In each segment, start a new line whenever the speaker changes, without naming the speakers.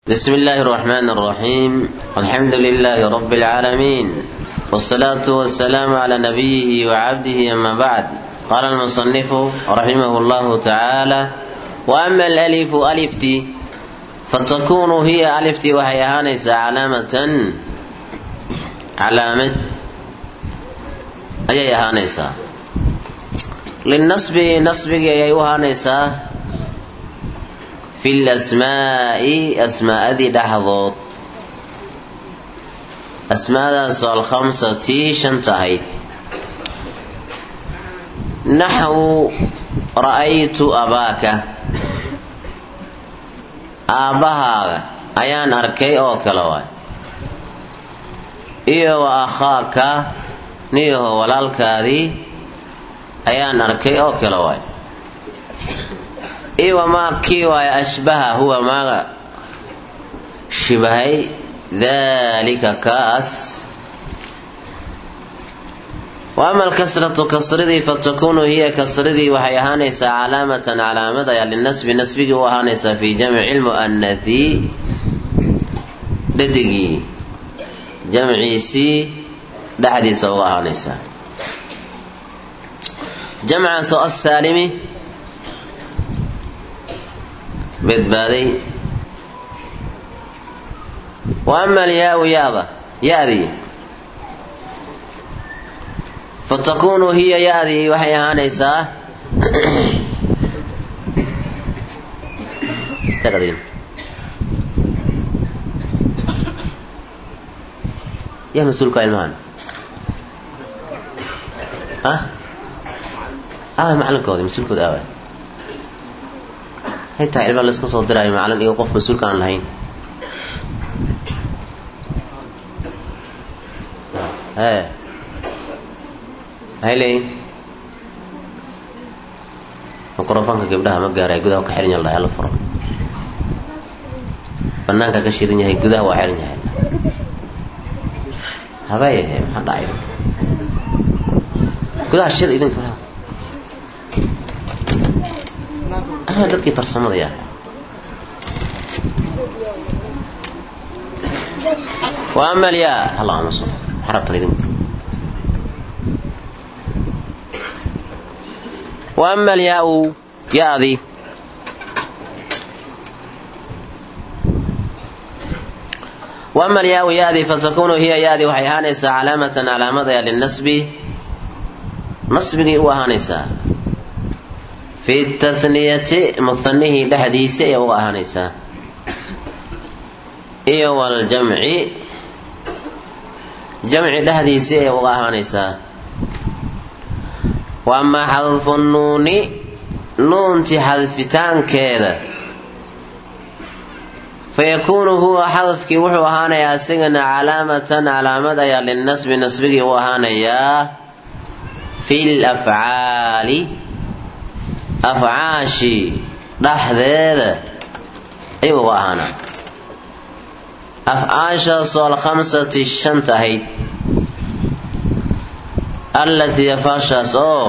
بسم الله الرحمن الرحيم الحمد لله رب العالمين والصلاة والسلام على نبيه وعبده أما بعد قال المصنف رحمه الله تعالى وأما الألف ألفتي فتكون هي ألفتي وهي هانيس علامة علامة أي هانيسا للنصب نصب أي هانيسا fi lasmaa'i asmaa'adii dhexdood asmaadaasoo alkhamsatii shanta ahayd naxwu ra'aytu abaaka aabbahaaga ayaan arkay oo kale waay iyo wa akhaaka niyaho walaalkaadii ayaan arkay oo kale waay iwa maa kii waaya ashbaha huwa maaga shibahay daalika kaas wa ama alkasratu kasridii fatakunu hiya kasridii waxay ahaanaysaa calaamatan calaamad ayaa linasbi nasbigii u ahaanaysaa fii jamci lmu'anathi dhadigii jamciisii dhexdiisa uga ahaanaysaa jamcaasoo asaalimi badbaaday wa ama alyaau yaada ya-dii fatakunu hiya ya-dii waxay ahaanaysaa ya mas-uulka ilmahan ah ah macalinkoodi mas-uulkooda aaway haytaa cilma la iska soo diraayo macalin iyo qof mas-uulka aan lahayn e maxay leeyihin mikrofoonka gabdhaha ma gaaray gudaha ka xiran yahay hala furo banaanka ka shidan yahay gudaha waa xiran yahay habeeyahe maxaa dhacay gudaha shid idinka dadkii farsamada yaa wa ama alyaa allahuma sal xarabtan idinku wa ama alyaa-u ya-di wa ama alyaa-u ya-di fatakunu hiya ya-di waxay ahaanaysaa calaamatan calaamadaya linasbi nasbigii u ahaanaysaa fi tathniyati muhanihii dhexdiisa ayay uga ahaanaysaa iyo waljamci jamci dhexdiisa ayay uga ahaanaysaa wa amaa xadfu nuuni nuunti xadfitaankeeda fayakuunu huwa xadafkii wuxuu ahaanayaa isagana calaamatan calaamad ayaa linasbi nasbigii u ahaanayaa fi lafcaali afcaashii dhexdeeda ayuu uga ahaanaa afcaashaasoo alkhamsati shanta ahayd allatii afaashaas oo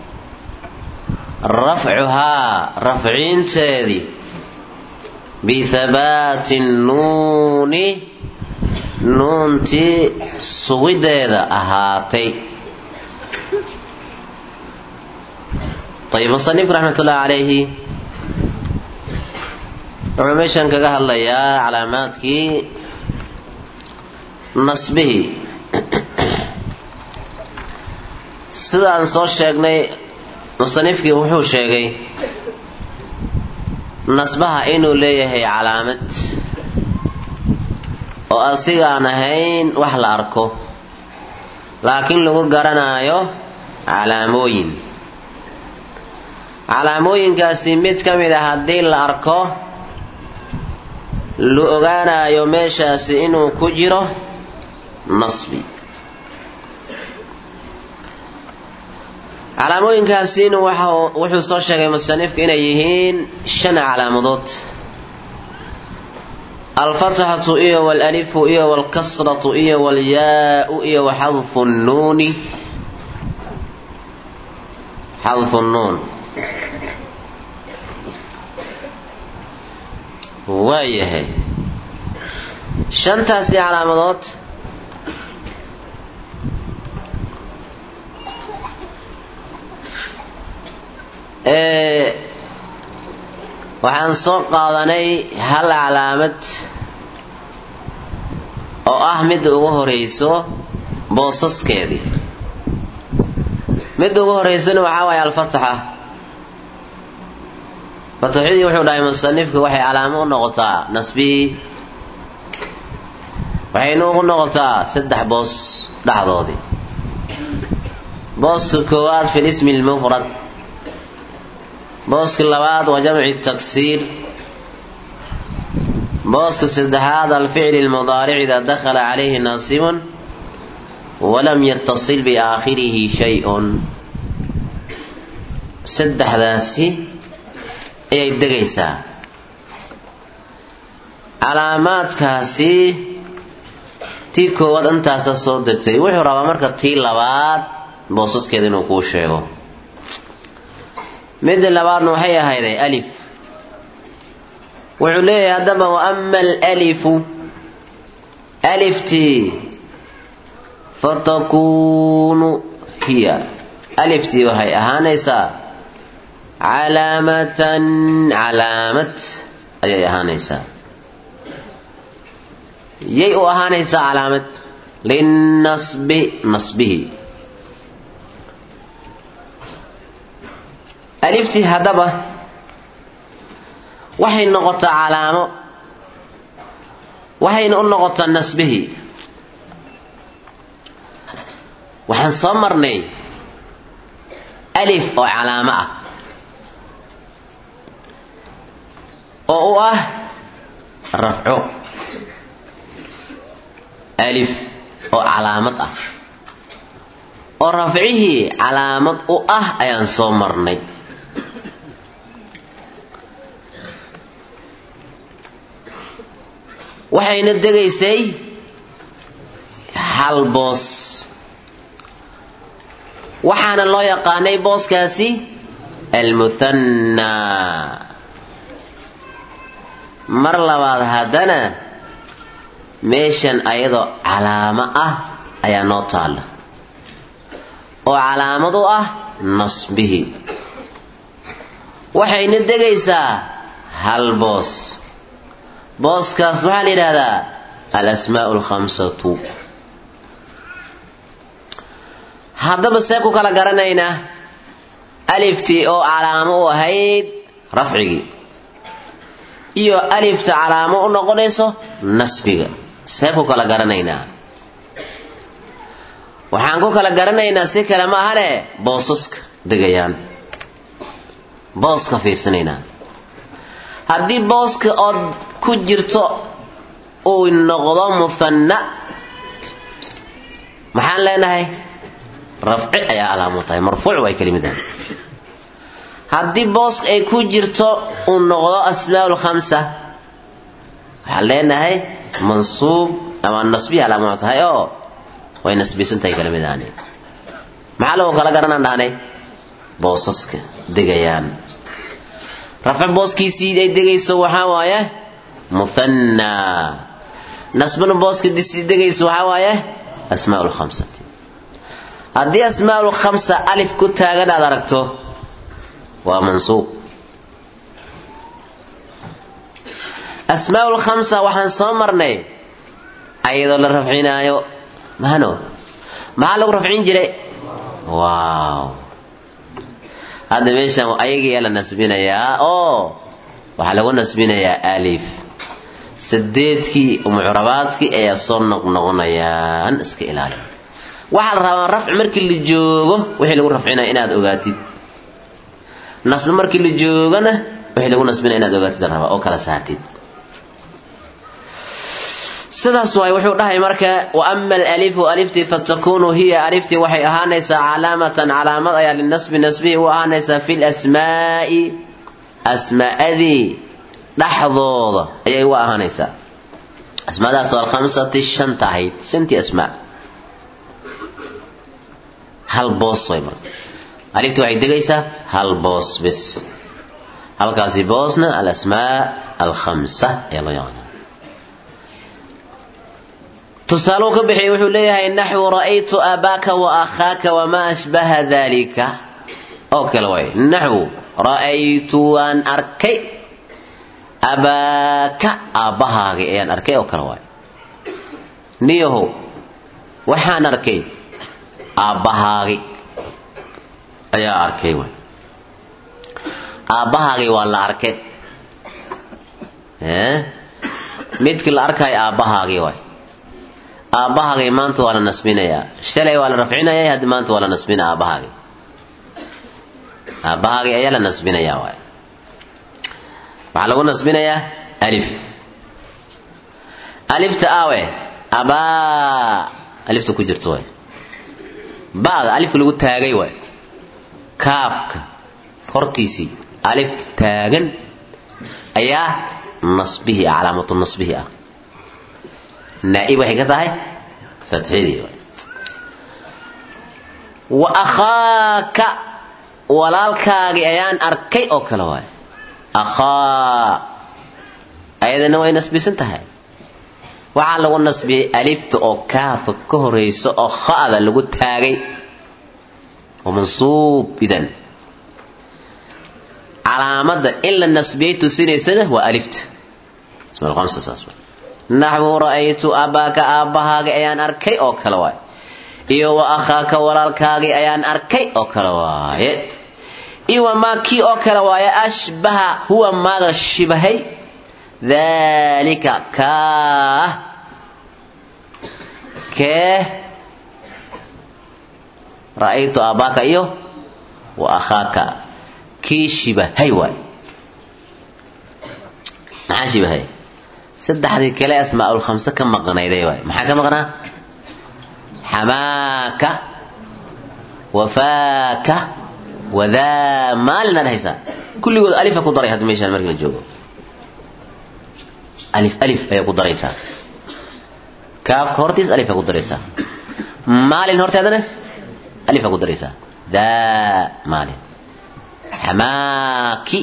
rafcuhaa rafciinteedii bihabaati nuuni nuuntii sugideeda ahaatay ayb musanifku raxmat ullahi calayhi wuxuu meeshan kaga hadlayaa calaamaadkii nasbihii sidaan soo sheegnay musanifkii wuxuu sheegay nasbaha inuu leeyahay calaamad oo asigaan ahayn wax la arko laakiin lagu garanaayo calaamooyin calaamooyinkaasi mid ka mid a haddii la arko la ogaanayo meeshaasi inuu ku jiro nasbi calaamooyinkaasina wuxuu soo sheegay musanifku inay yihiin shan calaamadood alfatxatu iyo walalifu iyo walkasratu iyo walyaau iyo waxadfu nnuuni xadfu nnuun waayahay shantaasi calaamadood waxaan soo qaadanay hal calaamad oo ah midda ugu horeyso boosaskeedii midda ugu horeysana waxaa waaye alfataxa fataxidii wuxuu dhahay musanifka waxay calaamo u noqotaa nasbihii waxayna ugu noqotaa saddex boos dhexdoodii booska koowaad fi lismi lmufrad booska labaad waa jamci taksiir booska saddexaad alficli lmudaaric idaa dakhala calayhi naasibun walam yatasil biaakhirihi shay-un saddexdaasi ayay degaysaa calaamaadkaasi tii koowaad intaasa soo degtay wuxuu rabaa marka tii labaad boosaskeeda inuu kuu sheego midda labaadna waxay ahayday alif wuxuu leeyahay haddaba wa ama alalifu aliftii fatakuunu hiya aliftii waxay ahaanaysaa calaamatan calaamad ayay ahaanaysaa yay u ahaanaysaa calaamad linnasbi nasbihi aliftii haddaba waxay noqotaa calaamo waxayna u noqotaa nasbihii waxaan soo marnay alif oo calaamo ah oo u ah rafco alif oo calaamad ah oo rafcihii calaamad u ah ayaan soo marnay waxayna degaysay hal boos waxaana loo yaqaanay booskaasi almuhanna mar labaad haddana meeshan ayadoo calaamo ah ayaa noo taalla oo calaamad u ah nasbihi waxayna degaysaa hal boos booskaas waxaa la yidhaahdaa alasmaau alkhamsatu haddaba see ku kala garanaynaa aliftii oo calaamo u ahayd rafcigii iyo alifta calaamo u noqonayso nasbiga see ku kala garanaynaa waxaan ku kala garanaynaa si kale ma ahane boosaska degayaan booska fiirsanaynaa haddii booska ood ku jirto uu noqdo muhanna maxaan leenahay rafci ayaa calaamo tahay marfuuc way kelimidan haddii booska ay ku jirto uu noqdo asmaa lkhamsa waxaan leenahay mansuub ama nasbiya calaamo tahay oo way nasbisan tahay kelimidaani maxaa lagu kala garanaan dhahnay boosaska degayaan rafc booskiisii ay degayso waxaa waaye muhanna nasbana booska disii degayso waxaa waaye asmaa lkhamsati haddii asmaa lkhamsa alif ku taagan aad aragto waa mansuub asmaa lkhamsa waxaan soo marnay ayadoo la rafcinaayo mahano maxaa lagu rafcin jiray waaw hadda meeshan ayagiyaa la nasbinayaa oo waxaa lagu nasbinayaa alif sadeedkii mucrabaadkii ayaa soo noqnoqonayaan iska ilaali waxaa la rabaa rafci markii la joogo wixii lagu rafcinaya inaad ogaatid nasbe markii la joogona wixii lagu nasbinaya inaad ogaatid la rabaa oo kala saartid sidaas waay wuxuu dhahay marka wa ama alalifu aliftii fatakunu hiya aliftii waxay ahaanaysaa calaamatan calaamad ayaa linasbi nasbihi u ahaanaysaa fi lasmaai asmaadii dhexdooda ayay u ahaanaysaa asmaadaas oo alkhamsati shanta ahayd shantii asmaa hal boos way marka aliftii waxay degaysaa hal boos bis halkaasi boosna alasmaa alkhamsa ayaa loo yaqaana tusaaluu ka bixiyay wuxuu leeyahay naxwu ra'aytu aabaaka wa akhaaka wamaa ashbaha dalika oo kale waay naxwu ra'aytu waan arkay abaaka aabbahaagii ayaan arkay oo kale waay niyahow waxaan arkay aabbahaagi ayaa arkay waay aabbahaagii waa la arkay midkii la arkaayo aabbahaagii waay aabbahaagii maanta waa la nasbinayaa shalay waa la rafcinaya haddi maanta waa la nasbinaya aabbahaagii aabbahaagii ayaa la nasbinayaa waay waxaa lagu nasbinayaa alif alifta aawe abaa alifta ku jirto waay ba'da alifka lagu taagay waay kaafka hortiisii alifta taagan ayaa nasbihii ah calaamatu nasbihii ah naa'ib waxay ka tahay fatxidii wa akhaaka walaalkaagii ayaan arkay oo kale waay akhaa ayadana way nasbisan tahay waxaa lagu nasbiyey alifta oo kaafa ka horaysa oo kha'da lagu taagay oo mansuub idan calaamada in la nasbiyey tusinaysana waa alifta naxwu ra'aytu abaaka aabbahaaga ayaan arkay oo kale waay iyo wa akhaaka walaalkaagii ayaan arkay oo kale waaye iyo wamaa kii oo kale waaye ashbaha huwa maaga shibahay daalika kaah kee ra'aytu aabbaaka iyo wa akhaaka kii shibahay waay maxaa shibahay saddexdii kale asmaa'ul khamse ka maqnayday waay maxaa ka maqnaa xamaaka wafaaka wadaa maalin aad haysaa kulligood alifa ku daray hadda meeshaan markii la joogo alif alif ayaa ku daraysaa kaafka hortiis alifa ku daraysaa maalin horteedana alifa ku daraysaa daa maalin xamaaki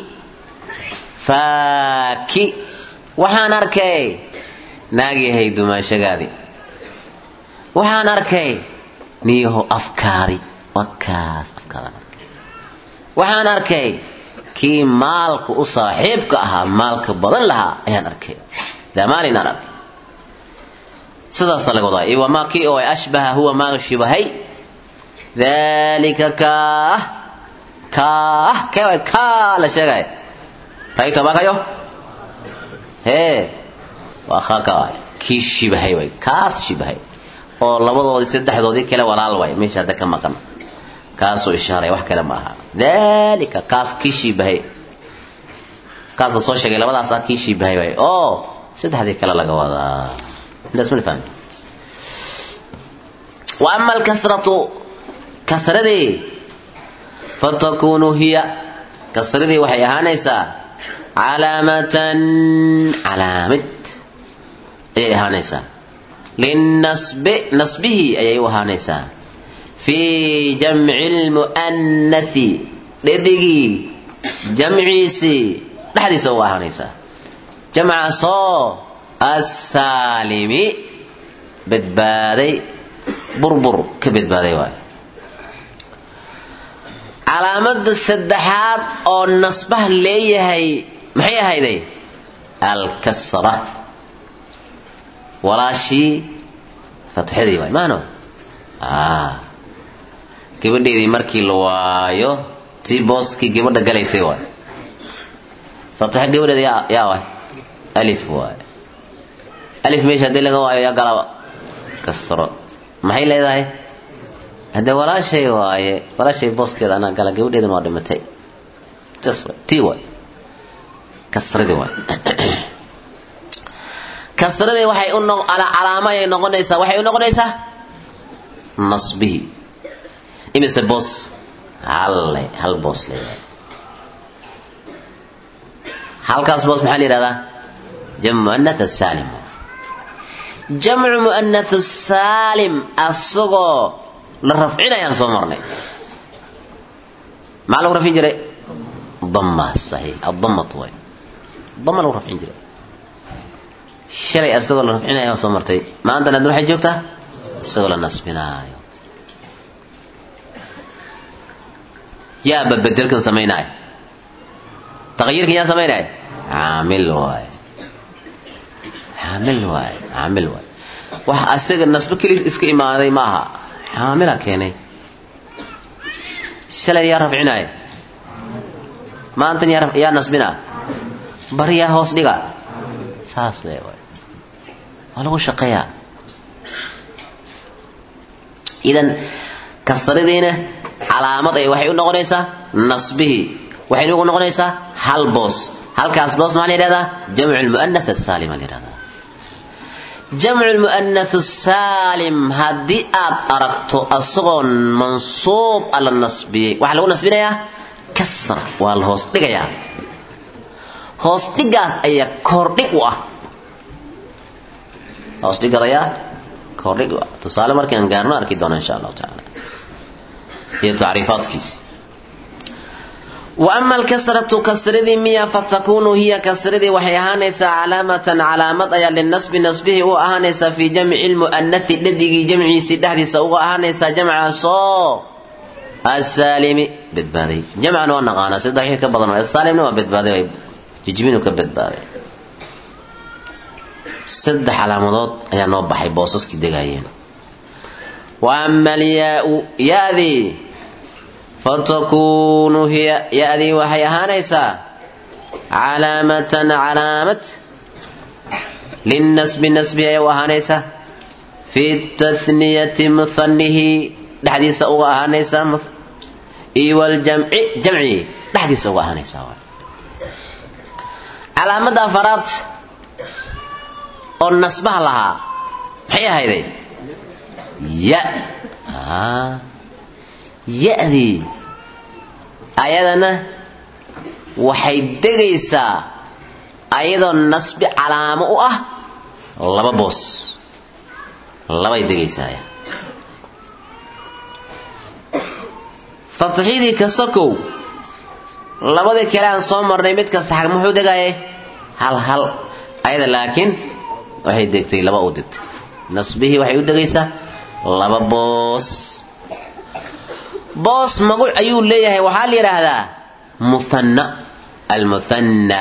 faaki waxaan arkay naagyahay dumaashagaadii waxaan arkay niyaho afkaadi wakaas afkaadaan arkay waxaan arkay kii maalka u saaxiibka ahaa maalka badan lahaa ayaan arkay damaalin aan arkay sidaasa laga wadaa iyo wamaa kii oo ashbaha huwa maaga shibahay dalika kaah kaah kee way kaa la sheegaya ra'aytu abaakayo hee waa akhaaka waay kii shibahay waay kaas shibahay oo labadoodii saddexdoodii kale walaal waay meesha hadda ka maqan kaasuu ishaaray wax kale ma aha dalika kaas kii shiibahay kaas la soo sheegay labadaas ah kii shiibahay waay oo saddexdii kale laga wadaa intaas ma fahmi wa ama alkasratu kasradii fatakunu hiya kasradii waxay ahaanaysaa calaamatan calaamid ayay ahaanaysaa linnasbi nasbihii ayay u ahaanaysaa fii jamci lmu'annathi dhedhigii jamciisii dhexdiisa uga ahaanaysaa jamcaasoo assaalimi badbaaday burbur ka badbaaday waayo calaamada saddexaad oo nasbaha leeyahay maxay ahayday alkasra walaashii fatxadii waay maano gabadheedii markii la waayo tii booskii gabadha galaysay waay fatxo gabadheeda yaa yaa waay alif waay alif meesha haddii laga waayo yaa galaba kasro maxay leedahay haddee walaashay waaye walaashay booskeeda anaa gala gabadheedana waa dhimatay tas waay tii waay kasradii waay kasradii waxay u no calaamo ayay noqonaysaa waxay u noqonaysaa nasbihii imise boos halle hal boos leeyahay halkaas boos maxaa la yidhahdaa jamcu mu'anath saalim jamcu mu'anath saalim asagoo la rafcinayaan soo marnay maxaa lagu rafcin jiray dama saxiix adamatu way dama lagu rafcin jiray shalay asagoo la rafcinaya waa soo martay maantana adna waxay joogtaa isagoo la nasbinaayo yaaba bedelkan samaynaayo taqyiirkan yaa samaynaayo caamil waaye caamil waaye caamil waaye wax asaga nasbo keli iska imaaday maaha caamila keenay shalay yaa rafcinaayo maantan yaa yaa nasbinaa bari yaa hoos dhiga saas le waay waa lagu shaqeeyaa idan kasradiina calaamad ay waxay u noqonaysaa nasbihii waxayna ugu noqonaysaa hal boos halkaas boos maxaa la yidhahdaa jamcu lmu'anath asaalim aa la yidhahdaa jamcu lmu'anath asaalim haddii aad aragto asagoo mansuub a la nasbiyey waxaa lagu nasbinayaa kasra waa la hoos dhigayaa hoos dhigaas ayaa koordhig u ah hoos dhigadayaa koordhig u ah tusaale markaan gaarno arki doona insha allahu tacaala iyo tacriifaadkiisi wa ama alkasratu kasradii miya fatakunu hiya kasradii waxay ahaanaysaa calaamatan calaamad ayaa linasbi nasbihii u ahaanaysaa fii jamci lmu'anathi dhadigii jamciisii dhexdiisa uga ahaanaysaa jamcaasoo asaalimi badbaaday jamcan waa naqaanaa saddex wixii ka badan asaalimna waa badbaaday jijbinu ka badbaaday saddex calaamadood ayaa noo baxay boosaskii degaayeen wa ama alyaau ya-dii fatakunu hiya ya-dii waxay ahaanaysaa calaamatan calaamad linnasbi nasbi ayay u ahaanaysaa fi tathniyati muhanihi dhexdiisa uga ahaanaysaa iyo waljamci jamci dhexdiisa uga ahaanaysaa calaamada afaraad oo nasbaha lahaa maxay ahayday ya ya-dii ayadana waxay degaysaa ayadoo nasbi calaamo u ah laba boos labay degaysaa fatxidii ka sokow labadii kale aan soo marnay mid kasta xag muxuu degayay hal hal ayada laakiin waxay degtay laba u degtay nasbihii waxay u degaysaa laba boos boos maguc ayuu leeyahay waxaa la yidhaahdaa muhanna almuhanna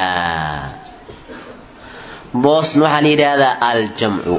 boosna waxaa la yidhaahdaa aljamcu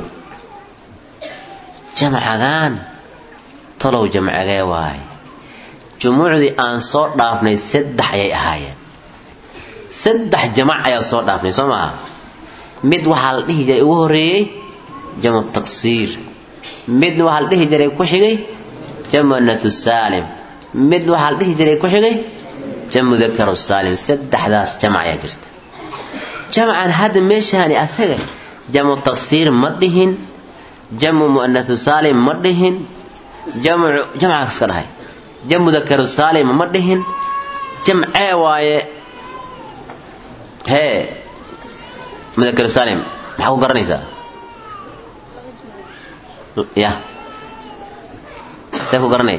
jamcagaan talow jamcagee waay jumuucdii aan soo dhaafnay saddex ayay ahaayeen saddex jamac ayaa soo dhaafnay soo maaha mid waxaa la dhihi jiray ugu horeeyey jamu taqsiir mid waxaa la dhihi jiray ku xigay jamu anathu saalim mid waxaa la dhihi jiray ku xigay jamu dakaru saalim saddexdaas jamac ayaa jirta jamcan hadda meeshaani asaga jamu taqsiir ma dhihin jamu mu'anathu saalim ma dhihin jamu jamcaas ka dhahay jamu dakaru saalim ma dhihin jamcee waaye hee mudakaru saalim maxaa ku garanaysaa ya see ku garanay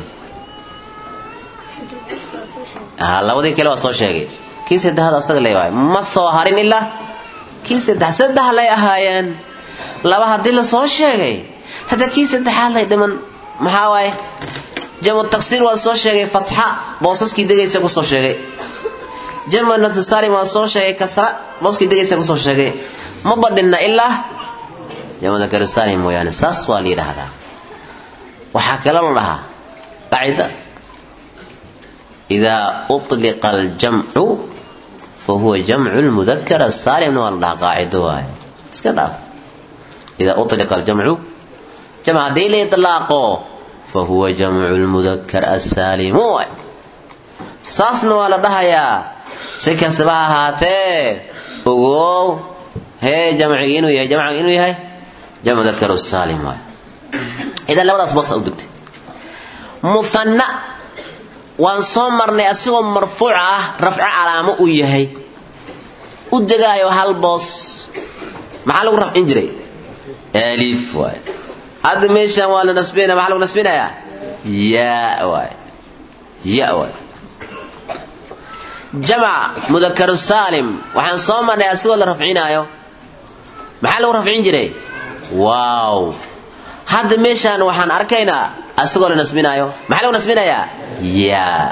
labadii kale waa soo sheegay kii saddexaad asaga le waay ma soo harin ilaa kii saddex saddex lay ahaayeen laba haddii la soo sheegay hadda kii saddexaad lay dhiman maxaa waaye jamu taqsiir waa soo sheegay fatxa boosaskii degaysa kusoo sheegay jamu natusaalim waa soo sheegay kasra booskii degaysa kusoo sheegay ma badhinna ilaa jamu dakarusalim mooyaane saas waa la yidhaahdaa waxaa kale la dhahaa qacida idaa uطliqa aljamcu fahuwa jamcu lmudakar asaalimna waa la dhahaa qaacido waaye iska dhaaf idaa uطliqa aljamcu jamc haddii la itlaaqo fahuwa jamcu lmudakar asaalimu waay saasna waa la dhahayaa si kastaba ha ahaatee ogow hee jamcigi inuu yahay jamciga inuu yahay jamcu dakaru saalim waay idan labadaas boos u degtay muhanna waan soo marnay asigoo marfuuc ah rafco calaamo uu yahay u degaayo hal boos maxaa lagu rafcin jiray alif waay hadda meeshaan waa la nasbinaya maxaa lagu nasbinayaa yaa waay ya waay jamc mudakaru saalim waxaan soo marnay asigoo la rafcinaayo maxaa lagu rafcin jiray waaw hadda meeshaan waxaan arkaynaa asagoo la nasbinaayo maxaa lagu nasbinayaa yaa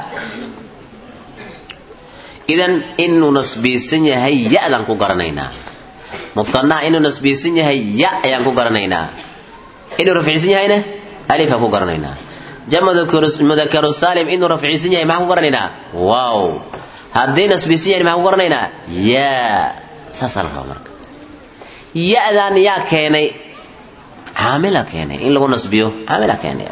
idan inuu nasbiisan yahay ya-daan ku garanaynaa muhanaha inuu nasbiisan yahay ya ayaan ku garanaynaa inuu rafciisan yahayna alifaan ku garanaynaa jamudakaru saalim inuu rafciisan yahay maxaan ku garanaynaa waaw haddii nasbiisan yahay maxaan ku garanaynaa yaa saasaa la rabaa marka ya-daan yaa keenay caamila keenay in lagu nasbiyo caamila keenay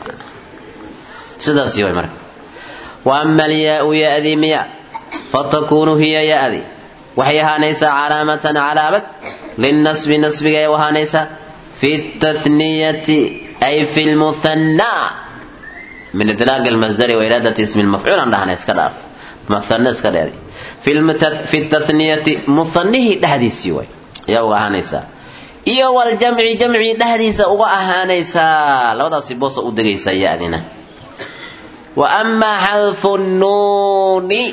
sidaas way marka wa ama alyaau ya-dii miya fatakunu hiya ya-di waxay ahaanaysaa calaamatan calaamad linnasbi nasbigay u ahaanaysaa fi tathniyati ay fi lmuhannaa min idlaaq almasdari wa iraadati ismi lmafcuul aan dhahna iska dhaaf muhanna iska dheedi fi tathniyati muhannihii dhexdiisii way ayaa uga ahaanaysaa iyo waljamci jamci dhexdiisa uga ahaanaysaa labadaasi boosa u degaysaa ya-dina wa amaa xadfu nuuni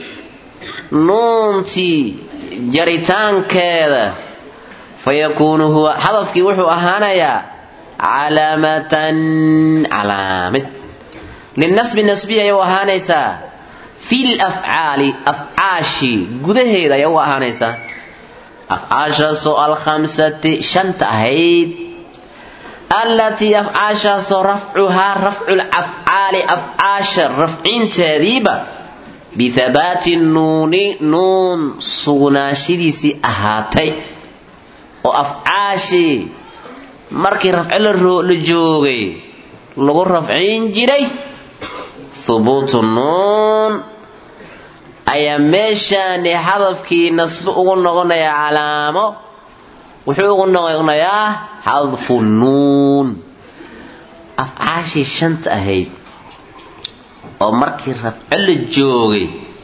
nuuntii jaritaankeeda fayakuunu huwa xadafkii wuxuu ahaanayaa calaamatan calaamid linasbi nasbi ayay u ahaanaysaa fil afcaali afcaashi gudaheeda ayay u ahaanaysaa afcaashaasoo alkhamsati shanta ahayd allatii afcaashaasoo rafcuhaa rafcul afcaali afcaasha rafcinteediiba bihabaati nuuni nuun sugnaashadiisii ahaatay oo afcaashii markii rafco la joogay lagu rafcin jiray hubuutu nuun ayaa meeshaani hadafkii nasbo ugu noqonayaa calaamo wuxuu ugu noqonayaa xadfu nuun afcaashii shanta ahayd oo markii rafco la joogay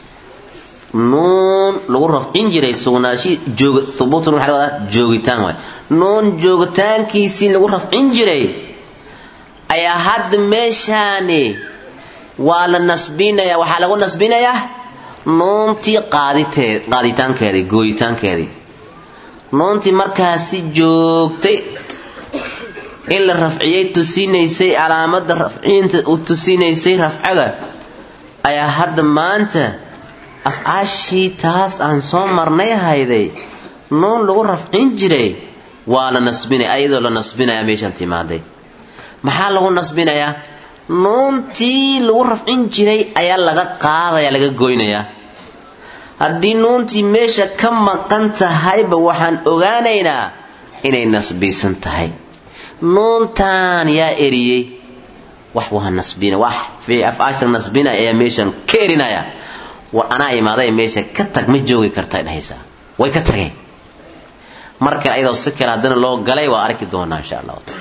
nuun lagu rafcin jiray sugnaashi joog hubuutu nuun waxa laga wadaa joogitaan waay nuun joogitaankiisii lagu rafcin jiray ayaa hadda meeshaani waa la nasbinayaa waxaa lagu nasbinayaa nuuntii qaaditeed qaaditaankeedii gooyitaankeedii nuuntii markaasi joogtay in la rafciyay tusinaysay calaamada rafciinta u tusinaysay rafcada ayaa hadda maanta afcaashii taas aan soo marnay hayday nuun lagu rafcin jiray waa la nasbinaya ayadoo la nasbinaya meeshaan timaaday maxaa lagu nasbinayaa nuuntii lagu rafcin jiray ayaa laga qaadaya laga goynayaa haddii nuuntii meesha ka maqan tahayba waxaan ogaanaynaa inay nasbiisan tahay nuuntaan yaa eriyey wax waa nasbina wax afcaasha nasbina ayaa meeshan ka erinaya war anaa imaaday meesha ka tag ma joogi karta dhahaysaa way ka tageen mar kale ayadoo si kale haddana loo galay waa arki doonaa insha allahu taala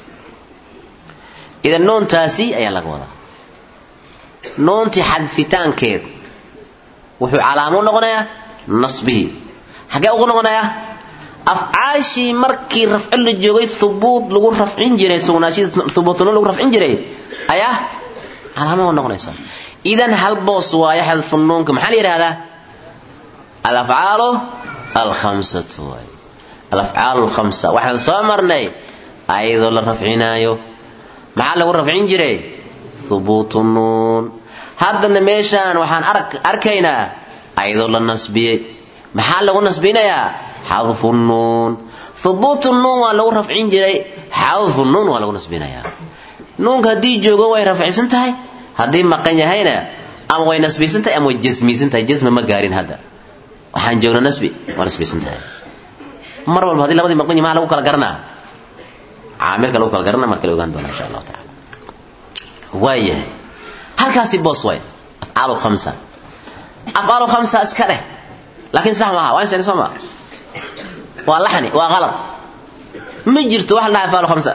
idan nuuntaasi ayaa laga wadaa nuuntii xadfitaankeed wuxuu calaamo noqonayaa nasbihii xagee ugu noqonayaa afcaashii markii rafco la joogay hubuut lagu rafcin jiray sugnaashidii hubuutnuun lagu rafcin jiray ayaa calaamo noqonaysa idan hal boos waayo xadfu nuunka maxaa la yidhahdaa alafcaalu alkhamsatu waay alafcaalu alkhamsa waxaan soo marnay ayadoo la rafcinaayo maxaa lagu rafcin jiray hubuutu nuun haddana meeshaan waxaan arkaynaa ayadoo la nasbiyey maxaa lagu nasbinayaa xadfu nuun hubuutu nuun waa lagu rafcin jiray xadfu nuun waa lagu nasbinayaa nuunka haddii joogo way rafcisan tahay haddii maqan yahayna ama way nasbisan tahay ama way jasmisan tahay jasmi ma gaarin hadda waxaan joogna nasbi waa nasbisan tahay mar walba haddii labadii maqan yahay maxaa lagu kala garanaa caamilka lagu kala garanaa marka la ogaan doona insha allahu taala waayahay halkaasi boos waay afcaalu khamsa afcaalu khamsa iska dheh laakiin sax maaha waan sheegay soo maa waa laxni waa qalad ma jirto wax la dhaha afcaalu khamsa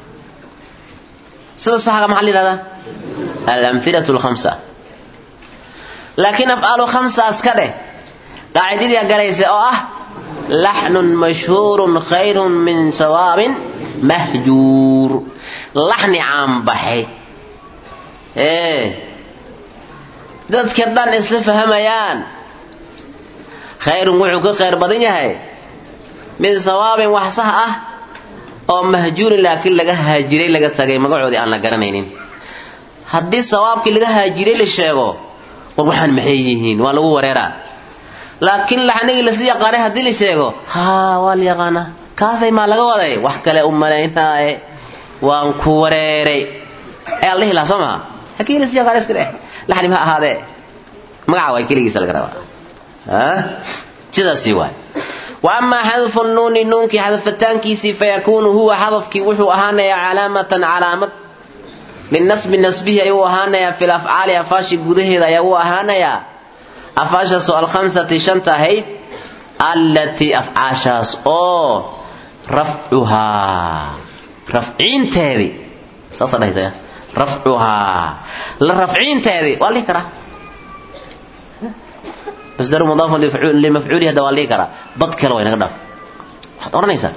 sida saxga maxaa la yidhahdaa alamhilatu lkhamsa laakiin afcaalu khamsa iska dheh qaacidadii galaysa oo ah laxnun mashhuurun khayrun min sawaabin mahjuur laxni caanbaxay ee dadka dhan isla fahamayaan khayrun wuxuu ka khayr badan yahay min sawaabin wax sax ah oo mahjuurin laakiin laga haajiray laga tagay magacoodii aan la garanaynin haddii sawaabkii laga haajiray la sheego war waxaan maxay yihiin waa lagu wareeraa laakiin laxnigii lasla yaqaanay haddii la sheego haa waa la yaqaanaa kaasay maa laga waday wax kale u malaynaaye waan ku wareeray ayaa la dhihi lahaa soo maha hakii lasla yaqaanay iska dheh laxni ma ahaadee magaca waa keligiisa laga rabaa sidaasi waay wa amaa xadfu nuuni nuunkii xadafataankiisii fayakuunu huwa xadafkii wuxuu ahaanayaa calaamatan calaamad linasbi nasbihi ayuu ahaanayaa fil afcaali afaashi gudaheeda ayaa u ahaanayaa afaashaasoo alkhamsati shanta ahayd allatii afcaashaas oo rafcuhaa rafciinteedii saasa dhahaysa rafcuhaa la rafciinteedii waa lihi karaa masdaru mudaafun limafcuulihi hadda waa lihi karaa bad kale waa inaga dhaaf waxaad odhanaysaa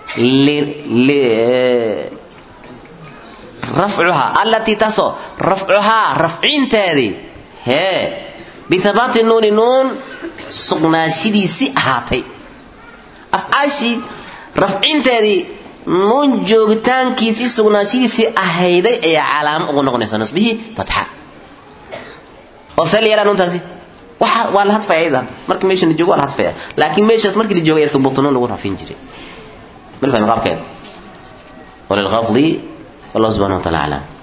rafcuhaa allatii taasoo rafcuhaa rafciinteedii hee bihabaati nuuni nuun sugnaashidiisii ahaatay afcaashii rafcinteedii nuun joogitaankiisii sugnaashidiisii ahayday ayaa calaamo ugu noqonaysa nasbihii fatxa oo see la yeelaa nuuntaasi waxa waa la hadfaya ayada markii meesha la joogo waa la hadfaya laakiin meeshaas markii la joogay ee thubuutu nuun lagu rafin jiray mal fahmi qaabkeeda وللغفض والله سبحانه وتعالى أعلم